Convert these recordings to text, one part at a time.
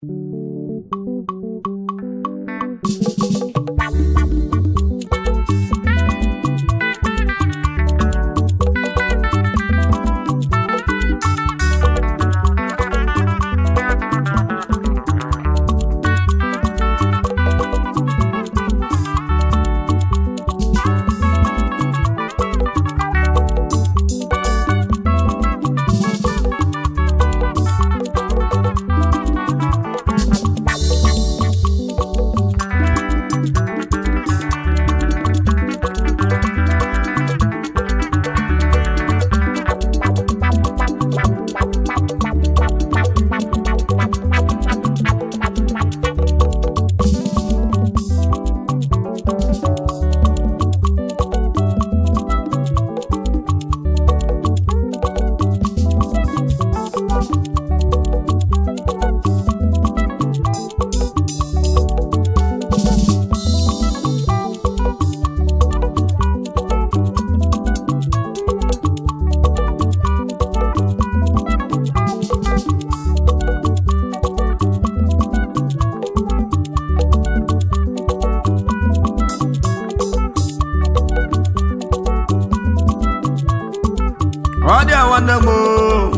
ọ dị a nwanne m oo.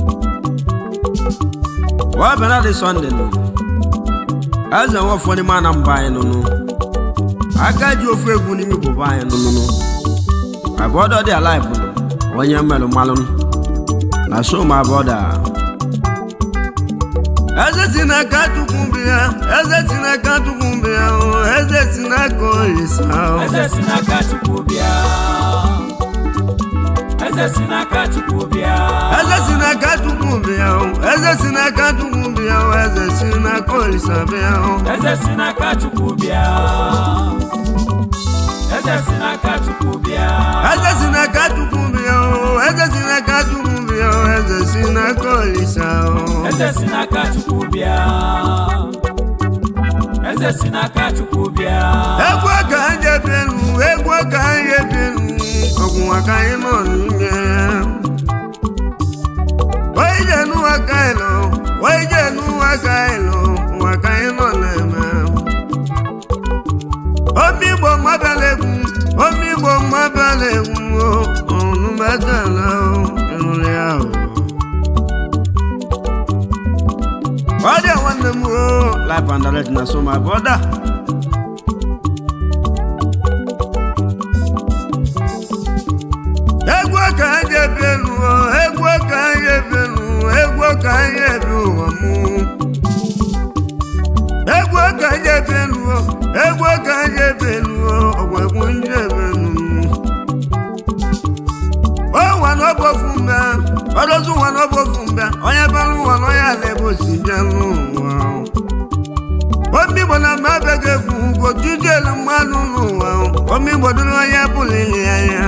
wa bịara dị sọnde nụ eze nwafọ n'ime anamba anyị nụnụ aka ji ofu egwu n'ime igbo anyị nụnụnụ abọdọ dị alaịf onye mmelụ mmalụ na som abọda eze si n'aka chukwu bịa eze si n'aka chukwu bịa o, eze si n'aka olisa o. Eze si n'aka Chukwu bịa. Eze si n'aka Chukwu bịa. eze si n'aka chukwu bịa o, eze si n'aka chukwu bịa o, eze si n'aka olisa bịa o. Eze si n'aka Chukwu bịa. Eze si n'aka Chukwu bịa. eze si n'aka chukwu bịa o, eze si n'aka chukwu bịa o, eze si n'aka olisa o. Eze si n'aka Chukwu bịa. Eze si n'aka Chukwu bịa. egwu ka anyị ebienu egwu ka anyị ebienu ọgwụnwa ka anyị nọ n'ime onye je n'ụwa ka anyị nọ onye je n'ụwa ka anyị nọ ụwa ka anyị nọ na-eme omi igbo mmadụla egwu omi igbo mmadụla egwu ọnụ metala ịnụrụ ya o ọ dị nwanne m o life and direct na so my brother egwu ka anyị ebi elu o, egwu ka anyị ebi elu egwu ka anyị ebi ụwa mụ egwu ka anyị ebi elu o, egwu ka anyị ebi elu o, ọgwa egwu ndị ebi elu ọnwa n'ọbọfu mbe ọdọtụ nwa n'ọbọfu mbe onye bara ụwa n'onye ala ebe osi bịa n'ụwa omigbo na mma abịaghị egwu gojudielu mmadụ n'ụwa omigbo dịrị onye bụlili anya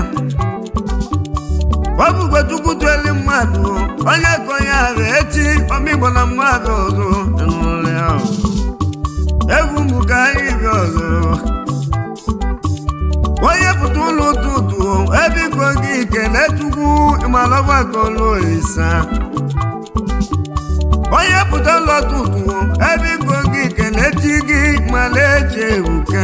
ọ bụgwe chukwu dueli mmadụ onye ka onye ahụ echi omigbo na mmadụ ọzọ ịnụrụ ya egwu mbụ ka anyị bịa ọzọ onye pụta ụlọ ụtụtụ ebiko gị kele chukwu ịmalọgbakọ n'olisa onye pụta ụlọ ụtụtụ ebiko gị kele chi gị mala eche ebuke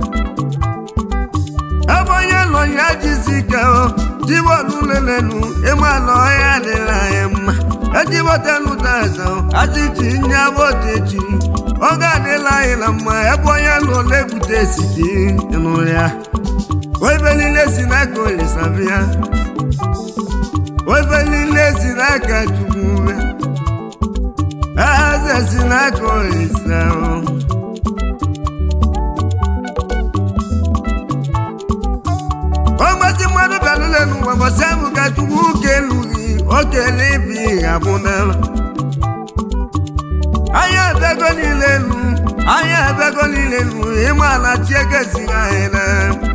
ebe onye nọ ya jisi ike jibọlụ lelenu ịmalụ ọhịa adịla anyị mma ejibọtelu taza ajiji nyabọtechi ọ ga-adịla anyị na mma ebe onye nọ na-ebute site ịnụrụ ya Oife niile si n'aka Olisa bịa Oife niile si n'aka Chukwu bịa Eze si n'aka Olisa o. Ọgbazi mmadụ bịalụle n'ụwa mbọsị ahụ ka Chukwu kelu gị o kele ibi ga-abụ n'ala anya abịago niile elu anya abịago niile elu ịma ala chi egesighị anyị na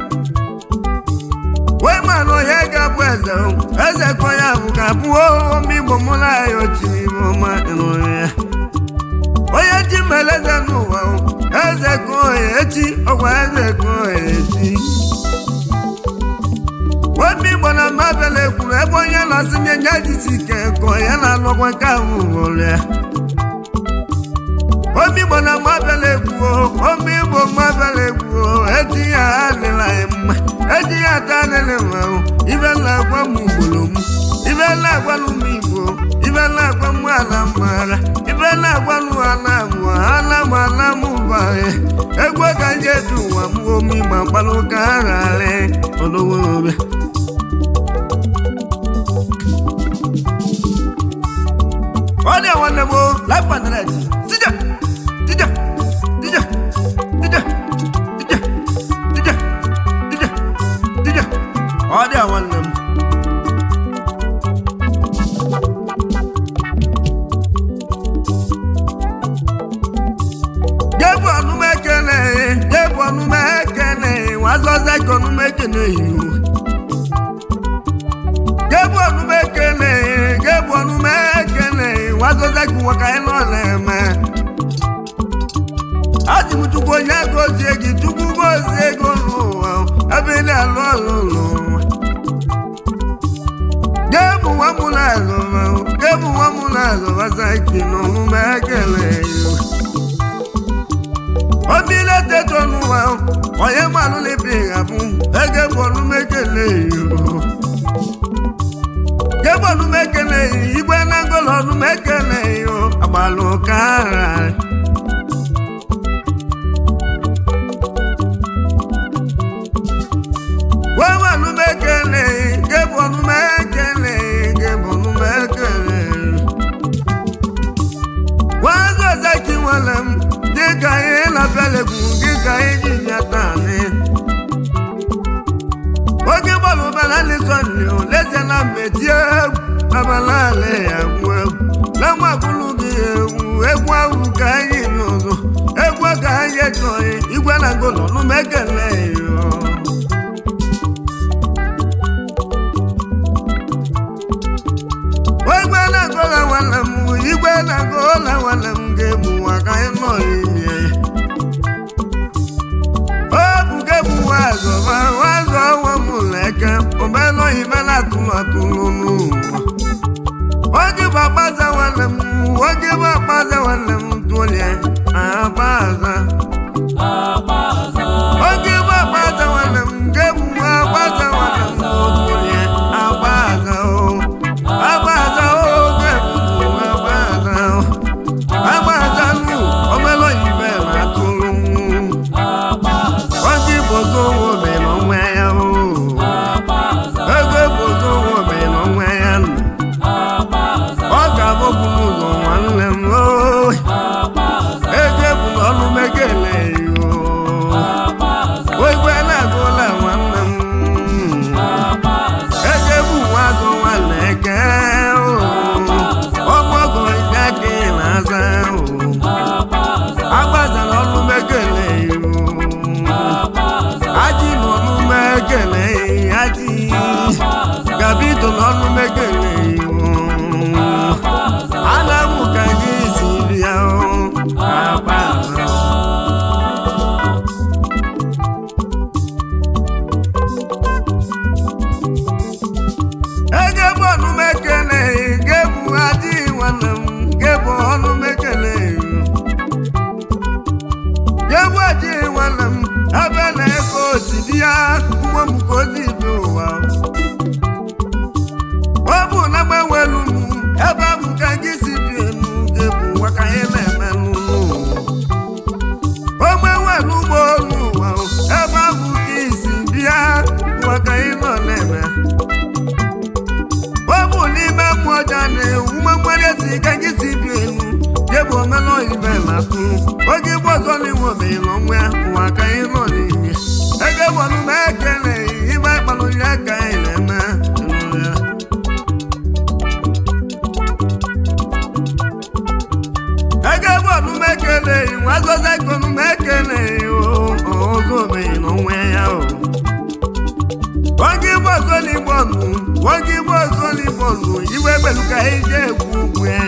wee manụ onye ga-abụ eze o, eze ka onye ahụ ga-abụ ome igbo mụ na ya ochiri ime ọma ịnụrụ ya onye ji mere eze n'ụwa o, eze ka onye echi ọgwa eze ka onye echi obi igbo na mabịala ekwuru ebe onye na-asị nye nye jisi ike ka onye na-alụkwa nke ahụ ụlọ ya omi igbo na mabịala egwu omi igbo mabịala egwu eji ya adịla anyị mma eji ya ata adịla mma ibe na-agwa m ugboro m ibe na-agwalụ m igbo ibe na-agwa m ala mara ibe na-agwalụ ala mụ ala m ala m ụbaghe egwu ka nje dị ụwa m omi ma gbalụ ka ha rarị ọdọwobịa ọ dị nwanne m life and direct tija tija tija tija tija tija tija tija ọ dị nwanne m jebu ọnụmekene jebu ọnụmekene wazọza ka ọnụmekene iwu jebu ọnụmekene jebu ọnụmekene wazọza ka ụwa ka anyị nọ na-eme asị m chukwu onye gozie gị chukwu gozie ego n'ụwa ebe ị na-alụ ọrụ n'ụwa jebu nwa m na-azụ jebu nwa m na-azụ wazaki na ọnụmekene iwu obi na-eteto n'ụwa onye mmanụ na-ebi abụ ege bọọlụ mekele gebọọlụ mekele igwe na ngolo ọnụ mekele agbalụ ka ara webọọlụ mekele gebọọlụ mekele gebọọlụ mekele wazụ ọzaki nwere m dịka ihe na-abịalegwu dịka iji ya taanị oge bọọlụ bara lisọnli olezie na mmetie egwu abalị ya gwu egwu na mmagbulu gị egwu egwu ahụ ka anyị bi ụzọ egwu ka anyị chọghị igwe na ngolo numekele igwe na ngola nwanne m igwe na ngola nwanne m ga-egbu nwa ka anyị nọ n'ime ya obugebu wazọ wazọ ọnwa m leke omelọ ibe na-atụrụ atụrụ n'ụwa oge bụ akpaza nwanne m oge bụ akpaza nwanne m tụlie akpaza oge bụ akpaza nwanne m gebu akpaza nwanne m tụlie akpaza o akpaza oge bụ akpaza o akpaza nụ omelọ ibe na-atụrụ oge bozo nwobe n'onwe ya o ego bozo nwobe n'onwe ya nọ ọ ga-abụbụ n'ụzọ nwanne m o ego bụ n'ọnụ megele yo ogwe na-agụla nwanne m ego bụ nwa azụ nwanne eke o ọgbọgọ ike aka ị na-aza o agbazara ọnụ megele yo aji n'ọnụ megele aji gabito n'ọnụ megele ana m ka gị siri ya agba ege bụ ọnụ mekele gebu aji nwanne m gebu ọnụ mekele gebu aji nwanne m ebe na-ego osidi ya ugbo m ka ozi ibe ụwa ọ bụ na gbanwelu m ebe ahụ ka gị si bi enu gebu ụwa ka anyị na-eme n'ụlọ o gbanwelu ugbo n'ụwa ebe ahụ ka isi bịa ụwa ka anyị nọ na-eme ọ bụ n'ime mmụọ ja na-ewu mmanwere si ka gị si bi enu gebu omenụ ibe na-atụ oge igbo ọzọ n'iwe obeghị n'ọnwa ya ụwa ka anyị nọ n'ime ege gbọnụ ma ekele ibe akpalụ ya ka anyị na-eme enu ya ege bọọlụ mekele nwa azọza ikonu mekele ọzọ obeghị n'onwe ya o oge igbo ọzọ n'igbo nụ oge igbo ọzọ n'igbo nụ iwe gbelu ka ije egwu ugwu ya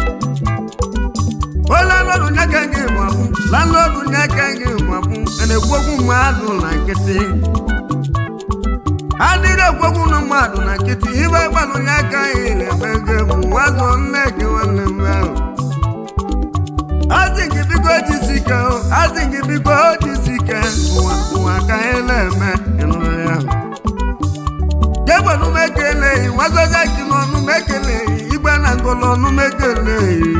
o landlọdụ nyaka gị mabụ landlọdụ nyaka gị mabụ na-ekwu okwu mmadụ na nkịtị adịrị ekwokwu na mmadụ na nkịtị ibe gbalụ nyaka anyị na-eme gị bụ nwazọ nne gị nwanne m ahụ asị gị biko nwazozaki n'ọnụ m ekeleghị igwe na ngolo ọnụ m ekeleghị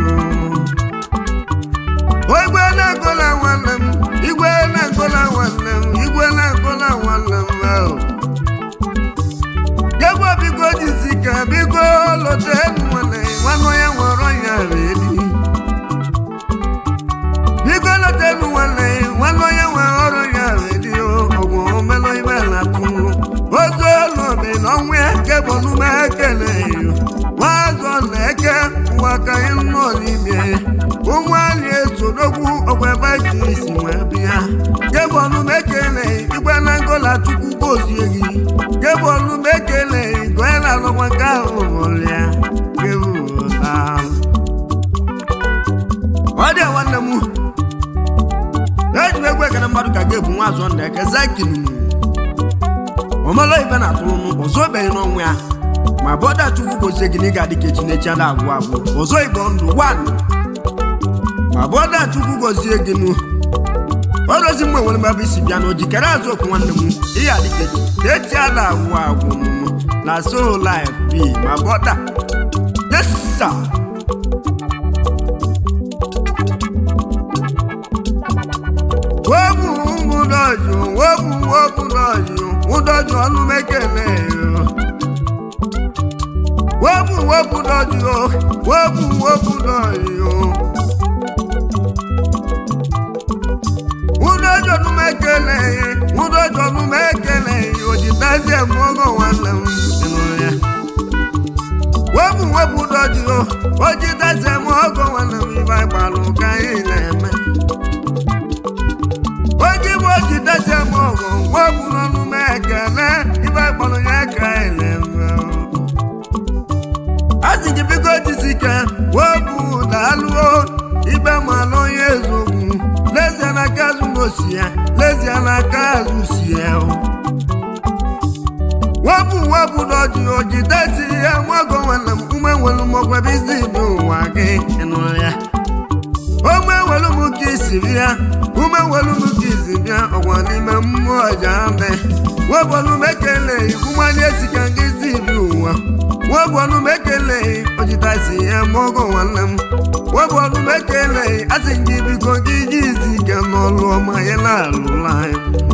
o igwe na ngola nwanne m igwe na ngola nwanne m igwe na ngola nwanne m ahụ Jegbo biko jizike biko lọta enu nwere nwanne onye nwere ọnya redi biko lọta enu nwere nwanne onye nwere ọrụ ya redi ọgwụ omelụ ibe na tụrụ ozu olu obi na ọnwụ ya kebụ n'ume ekele nwazọ na eke ụwa ka anyị nọ n'ime ụmụ anyị esodogwu ọgwa ebe ji isi wee bịa kebọnụ m ekele igwe na ngola chukwu gozie gị kebọnụ m ekele goye na alụkwa nke ahụ ụlịa kebụla ọ dị nwanne m eji m egwu ekele mmadụ ka ga-ebu nwa azọ nda eke zakinu omelo ibe na atụrụ m ọzọ obeghị n'ọnwụ ya ma bọda chukwu gozie gị na ị ga-adị ka echinechi ada agwụ agwụ ọzọ igbo ndụ wan ma bọda chukwu gozie gị nụ ọrụzi mgbe nwere mgbe isi bịa na ojikere azụ okwu nwanne m ihe adịka echi ada agwụ agwụ m na so life bi ma bọda yesa wobu ụmụdọjụ wobu wobudọjụ ụdọjụ ọnụ mekele wobu wobudọjụ wobu wobudọjụ ụdọjụ ọnụ mekele ụdọjụ ọnụ mekele ojitazi mụọgọ nwanne m ịnụrụ ya wobu wobudọjụ ojitazi mụọgọ nwanne m ibe gbalụ ka anyị na-eme oji bụ oji dasi m ọgụ wepụ n'ọnụ m ekele ibe kpọrọ ya ka ele a sị gị biko jisike wepụ daalụo ibe malụ onye ezogbu lezie n'aka azụ n'osi ya lezie n'aka azụ si ya wepụ wepụ n'ọjị oji dasi ya mọgọ nwanne m ume nwere mọgwa bizi n'ụwa gị ịnụrụ ya ome welu m ka isi bịa ume welu m ka isi bịa ọgwa n'ime mmụọ ja me webọlụ m ekeleghị ụmụanya esika gị si bi ụwa webọlụ m ekeleghị ojitasi ya mọgọ nwanne m webọlụ m ekeleghị asị gị biko gị ji izi ike n'ọlụ ọma ya na-alụla anyị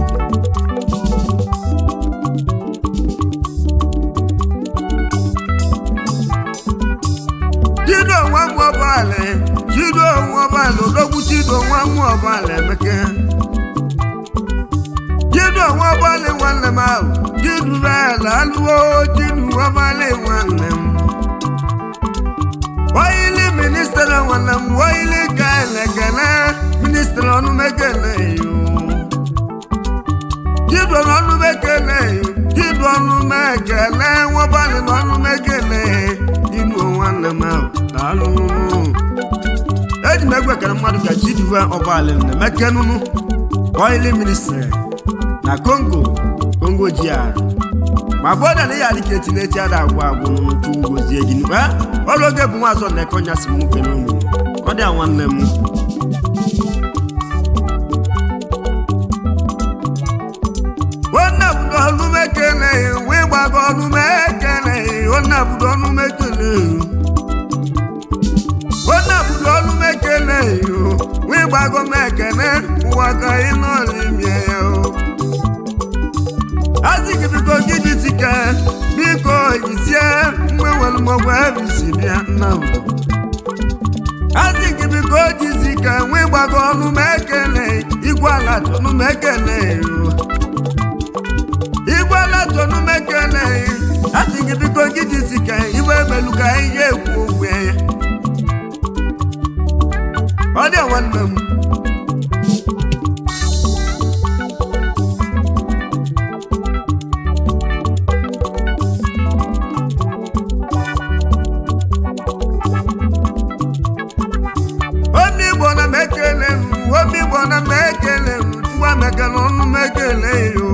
chido nwa m ọbala chido nwa ọbala odogwu chido nwa m ọbala emeke chido nwa ọbala nwanne m ahụ chidu bala alụwo chidu ọbala nwanne m oyili ministra nwanne m oyili ka elekele ministra ọnụmekele chidu ọnụmekele chidu ọnụmekele nwa ọbala na ọnụmekele chidu nwanne m ahụ daalụ eji m egwu ekele mmadụ ka chiduve ọbala na-emeke nụnụ oili ministri na kongo kongo jia ma bụọda na ihe adịka eti na-eti ada agwụ agwụ nụnụ chukwu gozie gị nụ ọrụ oge bụ nwa azọ na-eke ọnya si m nwoke n'ụlọ ọ dị a nwanne m nwanne budo ọnụ m ekele wee gbago ọnụ m ekele nwanne budo ọnụ m ekele nwanne budo ọnụ m ekele wee gbago m ekele ụwa ka ị nọ n'ime ya asị gị biko gị jisike biko jisie mgbe nwere mọgwụ ebe isi bịa nna udo asị gị biko jisike wee gbago ọnụ m ekele igwe ala ọnụ m ekele igwe ala ọnụ m ekele asị gị biko gị jisike iwe emelu ka ihe ekwu okwu ya ọ dị nwanne m obi igbo na m ekele m obi igbo na m ekele m tuwa m ekele ọnụ m ekele yo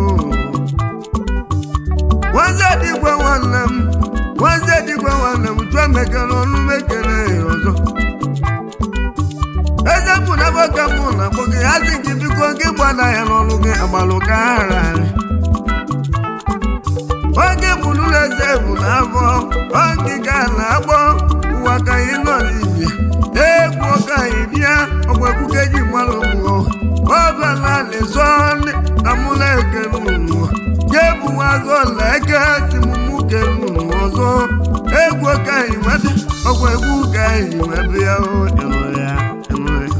nwanze digwe nwanne m nwanze digwe nwanne m tuwa m ekele ọnụ m ekele ya ọzọ eze bụ na boka mụ na akpọ gị asị gị biko gị gbada ya n'ọlụ gị agbalụ ka ara oge bụrụ eze ebu n'afọ ọngịga na-agbọ ụwa ka anyị nọ n'ibia egwu ọka anyị bịa ọgbakwuke ji gbalụ mmụọ ọbịala lezọ amụla eke n'ụlọ jebu azọ leke timumu ke n'ụlọ ọzọ egwu ọka anyị nwebe ọgwa egwu ka anyị nwebe ya o ịnụ ya ịnụ ya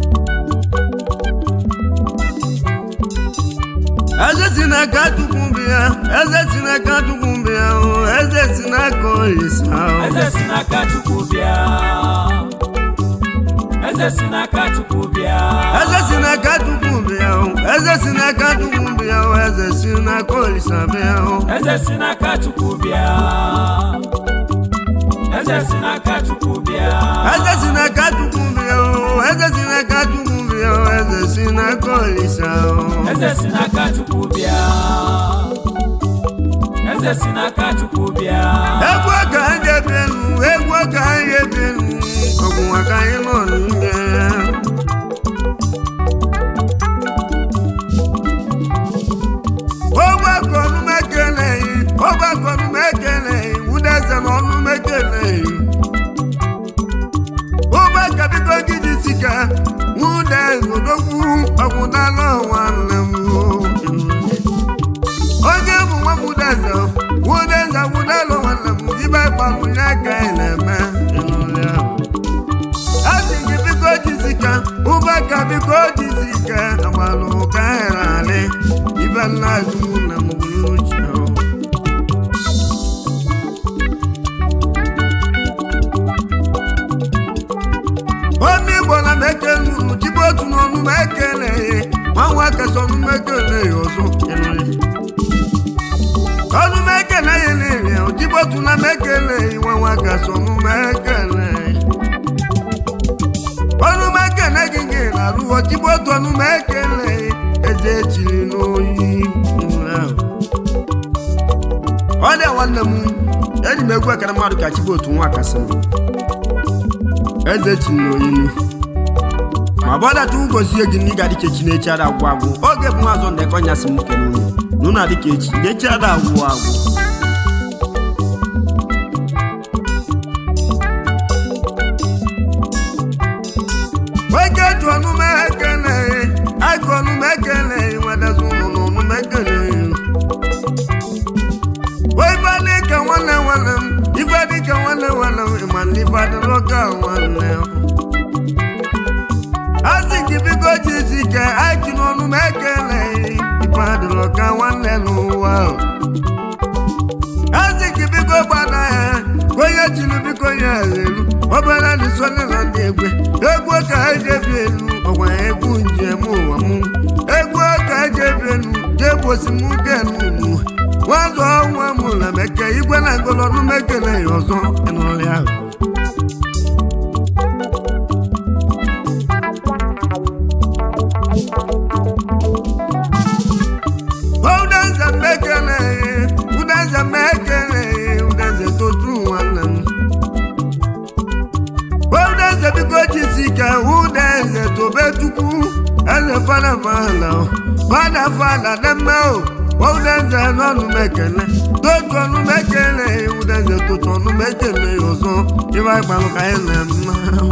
eze si n'aka chukwu bịa eze si n'aka chukwu bịa o eze si n'aka olisa o eze si n'aka chukwu bịa eze si n'aka chukwu bịa eze si n'aka chukwu bịa o eze si n'aka chukwu bịa o eze si n'aka olisa bịa o eze si n'aka chukwu bịa eze si n'aka chukwu bịa eze si n'aka chukwu bịa o eze si n'aka chukwu bịa o eze si n'aka olisa o eze si n'aka chukwu bịa eze si n'aka chukwu bịa egwu ka anyị ebienu egwu ka anyị ebienu ọgwụnwa ka anyị nọ n'ime ọgbakọ ọnụma ekeleghị ọgbakọ ọnụma ekeleghị wudeze na ọnụma ekeleghị ụgbaka biko gị dị sika wude odogwu ọgwụdala nwanne m onye bụ nwa wudeze wudeze wudala nwanne m ibe gbalụ ya ka ị na-eme asị gị biko jizika ụgbaka biko jizika agbalụ ka anyị na-alị ibe nna azụ na m gwuru uche Omi Igbo na m ekele unu jibe otu n'ọnụ m ekeleghị nwa nwa kasị ọnụ m ekeleghị ọzọ ọnụ m ekeleghị niile jibe otu na m ekeleghị nwa nwa kasị ọnụ m ekeleghị ọnụ m ekele gị gị na-arụghọ jibe otu ọnụ m ekeleghị eze echiri n'oyi ọ dị nwanne m eji m egwu ekere mmadụ ka chibe otu nwa kasị m eze chiri n'oyilu ma bọdata ụgozie gị na ị ga-adịka echi na-echi ada agwụ agwụ oge bụ mazọ ndekọ nyasị m kere unu na ụnụ adịka echi na-echi ada agwụ agwụ oge ju ọnụ m ekeleghị aka ọnụ m ekeleghị nwadazi ụlọ na ọnụ m ekeleghị ife dịka nwanne nwanne m ife dịka nwanne nwanne m ịma na ife adịrọ ka nwanne m asị gị biko jizi ka aki n'ọnụ m ekeleghị ife adịrọ ka nwanne n'ụwa asị gị biko gbada ya onye chiri biko ya elu obere dị sonye na ndị egwe egwu ka eji ebi elu ọgwa egwu njem ụwa m egwu ka eji ebi elu jegbosi m genu ugbu nwazọ ọnwa m na meke igwe na ngolọnụ mekele ya ọzọ ịnụrị ahụ udenze mekele udenze mekele udenze totu nwanne m udenze biko jisike udenze tobe chukwu eze fada fada fada fada demme o udenze n'ọnụ mekele totu ọnụ mekele udenze totu ọnụ mekele ọzọ ibe agbalụ ka anyị na-eme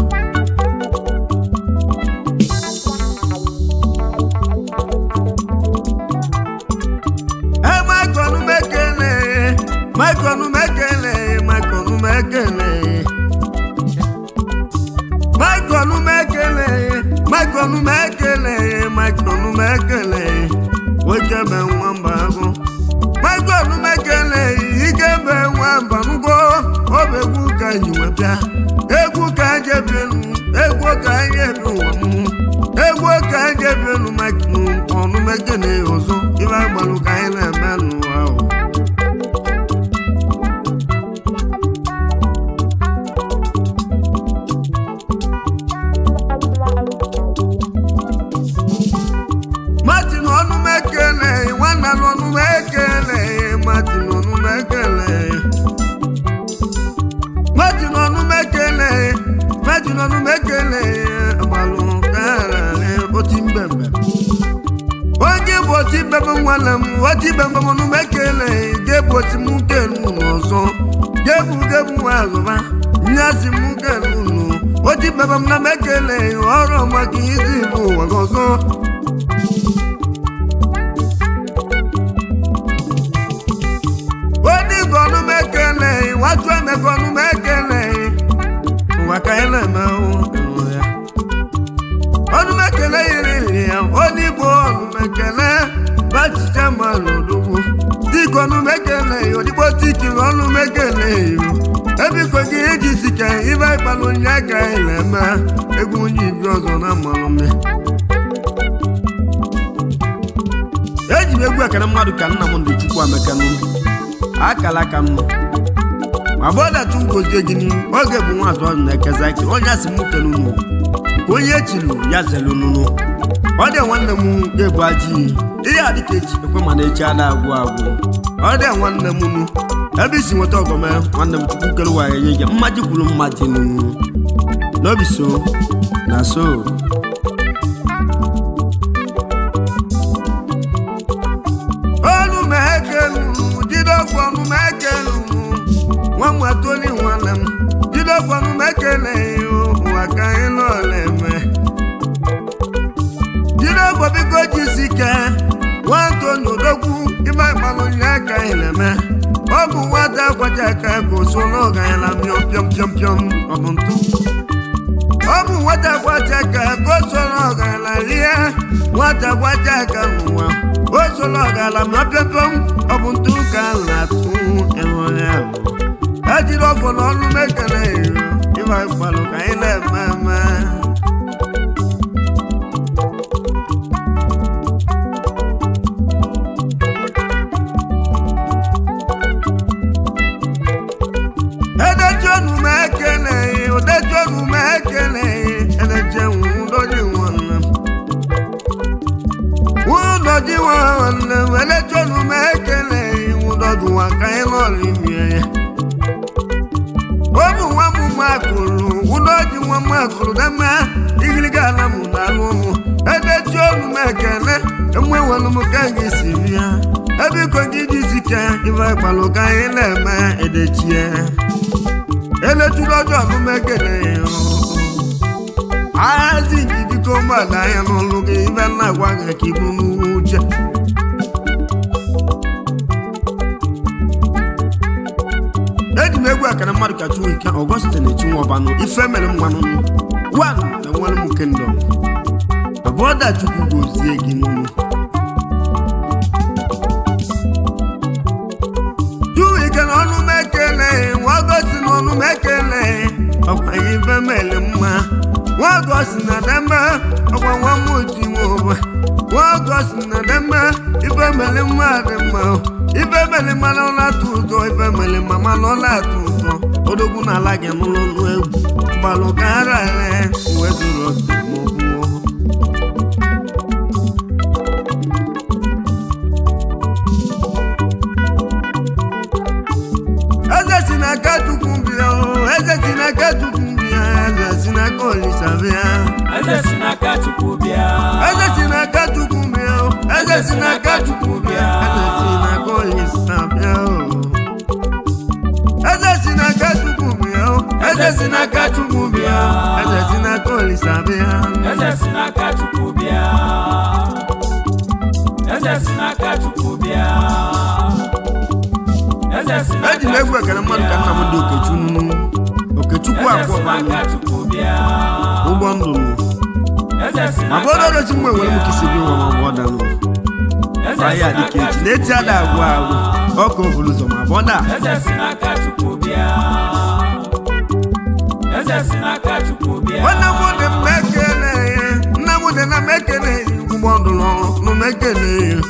Michael Mekele, Michael Mekele, Michael Mekele. Michael Mekele, Michael Mekele, Michael Mekele. Oke be nwamba agụ. Michael Mekele, ike be nwamba ngwo. Ọ bụ egwu ka anyị wepịa. Egwu ka anyị ebienu, egwu ka anyị ebi ụwa m. Egwu ka anyị ebienu, Michael ọnụ Mekele ọzọ. Ibe agbalụ ka anyị na-eme n'ụwa ahụ. Martin ọnụ m ekele nwanna m ọnụ m ekele Martin ọnụ m ekele Martin ọnụ m ekele Martin ọnụ m ekele agbalụ kararị oti mbembe onye bụ oti mbembe nwanne m oti mbembe ọnụ m ekele gebu oti m kenu n'ọzọ gebu gebu nwa azụba nyasi m kenu nụ oti baba m na m ekele ọrụ maka izi bụ ụwa gị ọzọ odi ka ọnụ m ekele watu emeka ọnụ m ekele ụwa ka anyị na-eme ahụ ya ọnụ m ekele yiri yiri ya odigbo ọnụ m ekele bachicha ma n'odogwu dịka ọnụ m ekele ya odigbo tikiri ọnụ m ekele ya ebiko gị iji sike ibe ịkpalụ onye aka anyị na-eme egwu onye ibi ọzọ na mmanụ m eji m egwu ekele mmadụ ka nna m ndị chukwu ameka n'ụlọ akala aka m ma bọdatu ngozie gị n'ihu oge bụ nwa azụ ọdụ na-ekeza ike onye asị m kele unu ka onye echilu ya zelu nụnụ ọ dị nwanne m ga-ebu ajị ihe a dịka echi ekwe mana echi ada agwụ agwụ ọ dị nwanne m nu ebe isi nweta ọgọme nwanne m chukwu kere ụwa enye gị mmaji kwuru mmadụ nu n'obi so na so olu m ekelu jidekwu ọnụ m ekelu nwa nwatoli nwanne m jidekwu ọnụ m ekele ụwa ka anyị n'ọla eme jidekwu biko jisi ike nwantoni odogwu ime ịgbalụ nye aka anyị na-eme ọ bụ nwata akwacha aka ka o so n'oge anyị na mịọ pịọm pịọm pịọm ọ bụ ntụ ọ bụ nwata gbacha aka ka o soro ọgarala rie nwata gbacha aka n'ụwa o soro ọgarala ma pịọpịọm ọ bụ ntụ ka a na-atụ enwere ahụ ejiri ọfọ n'ọnụ mekere ịba gbalụ ka anyị na-eme eme edejionu m ekele odejionu m ekele edejenwu ụdọji nwanne m ụdọji nwanne m edejionu m ekele ụdọji nwa ka anyị lọrọ imie ya ọ bụ nwa m makụrụ ụdọji nwa m makụrụ dama igiriga ala m na-alụ ụmụ edejionu m ekele enwewelu m ka gị si bịa ebiko gị jizike ibe gbalụ ka anyị na-eme edechie eletụrụ ọjọọ ọmụmekele ahazi njidiko ụgbọala anya n'ọlụ gị ibe nna gwa gị ka ibu n'uwe uche eji m egwu akara mmadụ ka chuwike ọgọstin chinwọbanụ ife mere mmanụ wan na nwere m kendọm abụọ dachukwu gozie gị n'ụlọ chuwike na ọnụ m ekele nwagosi na ọnụ m ekele ọkwa ibe mele mma nwagosi na deme ọkwa nwa m oji nwa nwagosi na deme ibe mele mma dị mma ibe mele mmanụ ọla atụ ụtọ ibe mele mma manụ ọla atụ ụtọ odogwu na ala gị n'ụlọ nụ egwu gbalụ ka ara ere uwe zuru oke ma ọ bụ eze si n'aka chukwu bịa o eze si n'aka chukwu bịa eze si n'aka olisa bịa eze si n'aka chukwu bịa eze si n'aka chukwu bịa o eze si n'aka chukwu bịa eze si n'aka olisa bịa o eze si n'aka chukwu bịa o eze si n'aka chukwu bịa eze si n'aka olisa bịa eze si n'aka chukwu bịa eze si n'aka chukwu bịa eze si n'aka eji m egwu ekele mmadụ ka nna m dị okechukwu okechukwu eze si akwụọbanụ n'aka chukwu bịa ụgbọ ndụ nụ eze si ma n'aka bụrụ ọdọchi mgbe nwere m chukwu kisi gị nwa ma ọ bụ ọdanụ eze ahịa si dịka n'aka echi na-eti chukwu ada agwụ agwụ ọka obulu ụzọ ma bụ ọda eze si n'aka chukwu bịa eze si n'aka chukwu bịa nwanne m dị m ekele nna m dị na m ekele ụgbọ ndụ nụ m ekele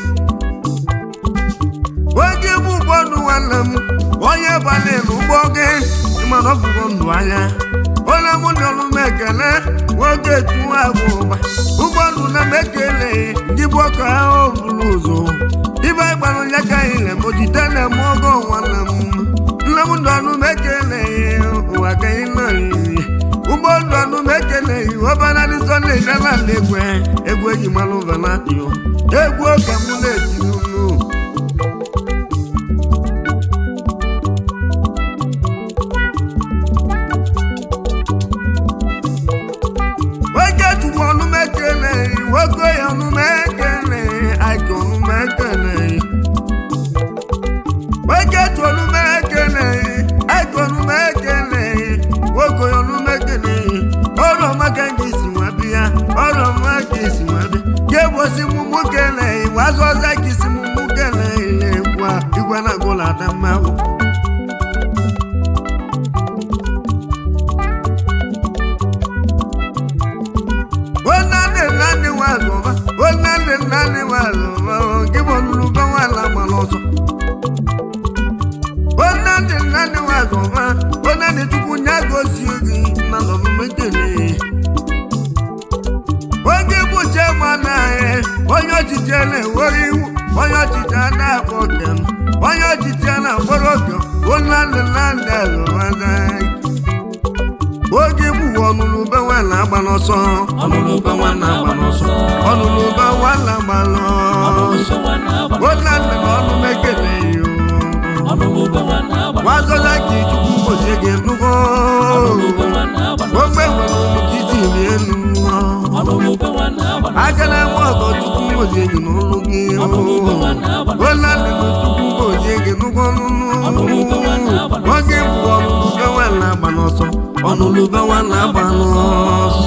onye bụ ụgbọ ndụ nwanne m onye balị n'ụgbọ gị ịmana ọ bụgo ndụ anya onye m dị ọrụ m ekele nwoke tuwa agwụ ụba ụgbọ ndụ na m ekele ndị bụ ọka ahụ buru ụzọ ibe gbara onye ka anyị na ojide na-eme ogo nwanne m nne m dị ọnụ m ekele ụwa ka anyị nọ iri ụgbọ ndụ ọnụ m ekele ọbara dị sọnde gana ala egwu egwu eji mara ụbaladio egwu oge m na-eti n'ụlọ ekele nwoke ya ọnụma ekele aka ọnụma ekele nwoke tụ ọnụma ekele aka ọnụma ekele nwoke ya ọnụma ekele ọrụ ọma ka gị si nwa bịa ọrụ ọma ka isi nwa bịa ga-egbosi mụmụ kele wazụ ọza ka isi mụmụ kele na-ekwu igwe na agụla ada mmanwụ onande nande wazọba onande nande wazọba gị bụ ọlụlụ be nwala gbara ọsọ onande nande wazọba onande chukwu nya gosi gị na nọmekele oge bụ chairman anyị onye ọchịchị na-ewere iwu onye ọchịchị na-akpọ kem onye ọchịchị na-akpọrọ oge onande nande azọba oge bụ ọnụnụ be nwala agba n'ọsọ ọnụnụ be nwanne agba n'ọsọ ọnụnụ be nwala agba ọnụnụ n'ọsọ be nwanne agba onande na ọnụ mekele yo ọnụnụ be nwanne agba wazola ka chukwu gozie gị nnukwu ọnụnụ be nwanne agba ogbe nwere ụmụ ka iji rie enu ọnụnụ be nwanne agba aka na-enwe ọgọ chukwu gozie gị n'ụlọ gị onande na chukwu gozie gị nnukwu ọnụnụ oge bụ ọnụnụ be nwala agba n'ọsọ ọnụnụ be nwala agba n'ọsọ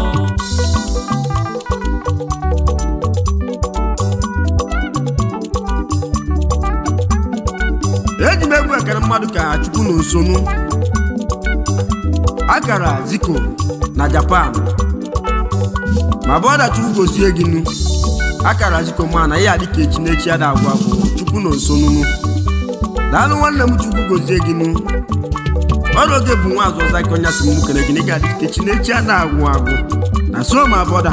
eji m egwu ekere mmadụ ka chukwu na osonu akara ziko na japan ma bụ ọda chukwu gozie gị nu akara ziko ma na ya dịka echi n'echi ada agwa bụ chukwu na osonunu daalụ nwanne m chukwu gozie gị nu ọrụ oge bụ nwa azụ ọza ka onye si m kere gị na ị ga-adị ka echi n'echi ada agwụ agwụ na so ma bọda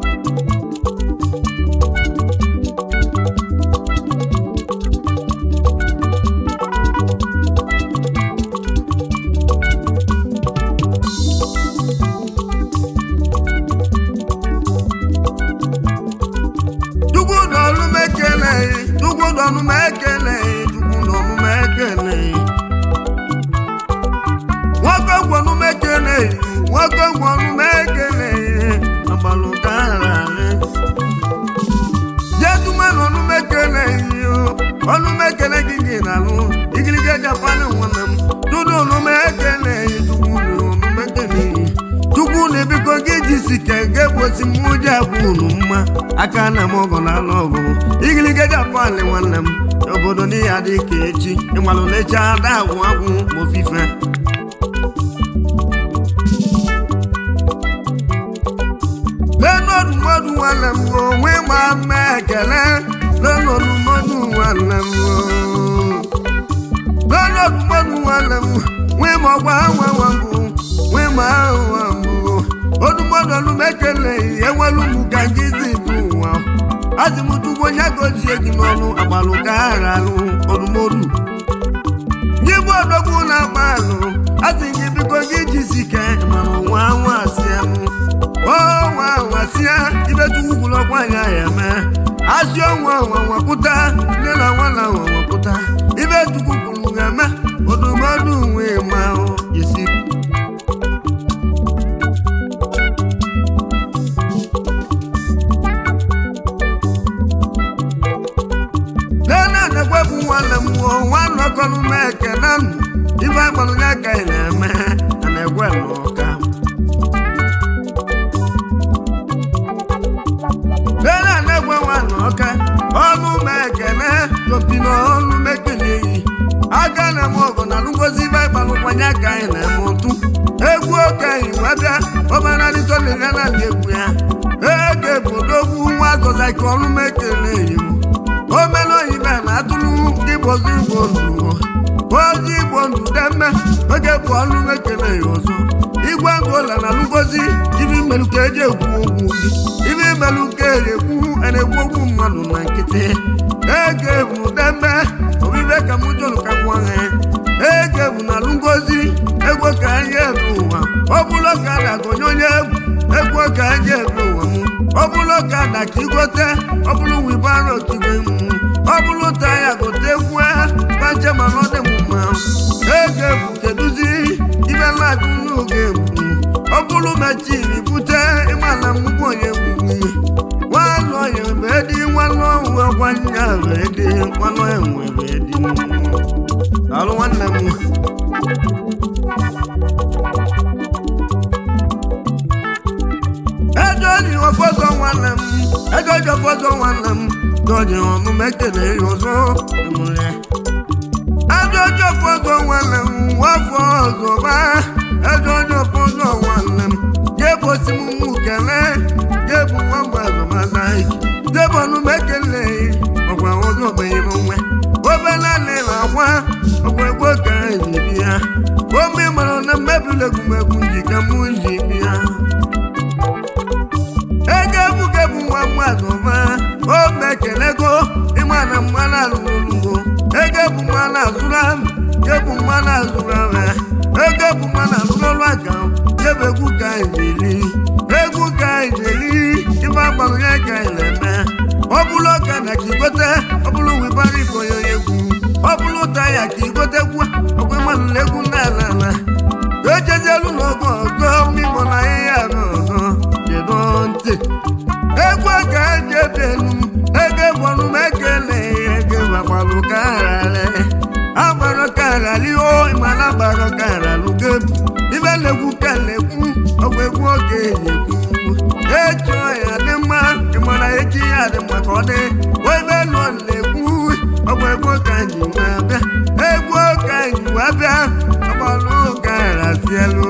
chukwu na ọnụ m ekele chukwu na ọnụ m ekele chukwu na ọnụ m ekele nwoke gwọnụ m ekele nwoke gwọnụ m ekele agbalụ gara jeduma na ọnụ m ekele ọnụ m ekele gị gị na-alụ igirige japan nwanne m tụdụ ọnụ m ekele chukwu na ọnụ m ekele chukwu na biko gị jisi ka ga egbosi m ụjọ abụ unu mma aka na m ọgọ na alụ ọgụ igirige japan nwanne m obodo n'ihe adị ka echi ịmalụ na echi ada agwụ agwụ ofife lẹ́nọ̀dù mọ́dù wà lẹ́mu o wí máa mẹ́kẹ̀lẹ́ lẹ́nọ̀dù mọ́dù wà lẹ́mu o. lẹ́nọ̀dù mọ́dù wà lẹ́mu wí mọ̀ gbà wà wà mbù wí máa wà mbù o. odumọdù ọlù mẹ́kẹ̀lẹ́ ìyẹ́wọ́lù mú gàjí sí ìlú wa. azìmùtúgbò nyàgòsì èjì n'ọnụ àgbàlù káàrà lù odumọdù. Nyigbo odogwu na-agba alụ asị gị biko gị jisike mana nwa nwa asịa m o nwa nwa sịa ibetu ugwulọkwa ya ya eme asị ọnwa nwa nwapụta nne na nwa na nwa nwapụta ibetu kwuru ga-eme odumọdụ nwe ma ọ isi nene na-ekwepụ nwanne m o nwanne ọkọnụ m ekene nụ ibe agbalụ ya ka ị na-eme a na-ekwe n'ụka nene na-ekwe nwanne ọka ọnụ m ekene topi na ọnụ m ekene yi aka na m ọgụ na ngozi ibe agbalụkwanye ka anyị na-eme ụtụ egwu okenyi wee bịa ọmaralịtolile na egwu ya ege bụ dogwu nwa azọza ka ọnụ m ekene yi omena oyibe na atụrụ ndị bozi igbo ndụ ozi igbo ndụ demme oge bụ ọnụ ekele ya ọzọ igwe ngola na ngozi ibi mmerụ ka eji ekwu okwu gị ibi mmerụ ka eji ekwu na-ekwu okwu mmadụ na nkịtị ege bụ demme obibe ka m jụrụ ka gwa ha ege bụ na ngozi egwu ka anyị ebe ụwa ọ bụrụ ka a na-agọnye onye egwu egwu ka anyị ebe ụwa m ọ bụrụ ka ada ka igote ọ bụrụ wibaro tigbe m ọ bụrụ taya gote kwue bache mana ọ dị m mma ege bụ kedụzi ibe ladụ n'oge bụ ọ bụrụ mechiri bute ịmana mgbukwu onye gbugbu nya wee dị mmanụ enwe wee dị alụ nwanne m ego ji ọfọzọ nwanne m ego ji ọfọzọ nwanne m n'oji ọmụmụ ekele ya ọzọ emụrụ ya ego ji ọfọzọ nwanne m wafọ ọzọ ma ego ji ọfọzọ nwanne m jebosi m mụ kele jebu nwa mgbazọ mata jebu ọnụmụ ekele ọgwa ọzọ ogbenye m nwe obele na akwa ọgwa egbo ka eji bịa ome mara na mmebili egwumegwu njike mụ ji bịa ego ebuka bụ nwa mmadụ ma o mekelego ịma na mmanụ azụrụgo ego bụ mmanụ azụrụ ahụ ebu mmanụ azụrụ ahụ ego bụ mmanụ azụrụ aka ebe egwu ka ejiri egwu ka ejiri ibe agbalụ ya ka na-eme ọ bụrụ ọka na ka igote ọ bụrụ wibara ibo ya egwu ọ bụrụ taya ka igotekwu ọgwa mmanụ egwu n'ala ala ejezielu n'oge ọzọ mmigbo na ahịhịa ọzọ jedo ntị egwu ka eji ebe elu ego gbọnụ m ekele ego gbakwalụ kararị agbara kararị o mana agbara kararị gebu ibe na-egwu ka na-ekwu ọgwụ egwu oge na-ekwu echo ya dị mma ịmara echi ya dị mma ka ọ dị ebe lụọ na-ekwu ọgwụ egwu ka ji nwe bịa egwu ka ji wee bịa ọgbalụ karasielu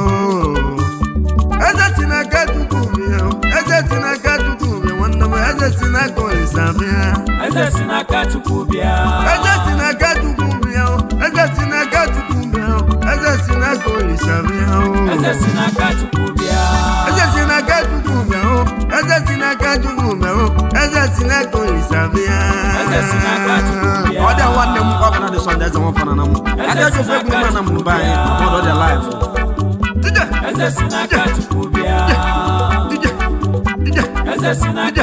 eze si n'aka tupu bịa eze si n'aka tupu bịa nwanne m eze si n'aka olisa bịa eze si n'aka chukwu bịa eze si n'aka tupu bịa eze si n'aka tupu bịa eze si n'aka olisa bịa eze si n'aka chukwu bịa eze si n'aka tupu bịa eze si n'aka tupu bịa eze si n'aka olisa bịa Eze si n'aka Chukwu bịa. ọ dị nwanne m ọ bụla dị sọnde eze nwafọ na mụ adị ajọ ofe egwu mana mụ be anyị ọdọ dị laịf Ije, eze si n'aka chukwu bịa ije, ije. eze si n'aka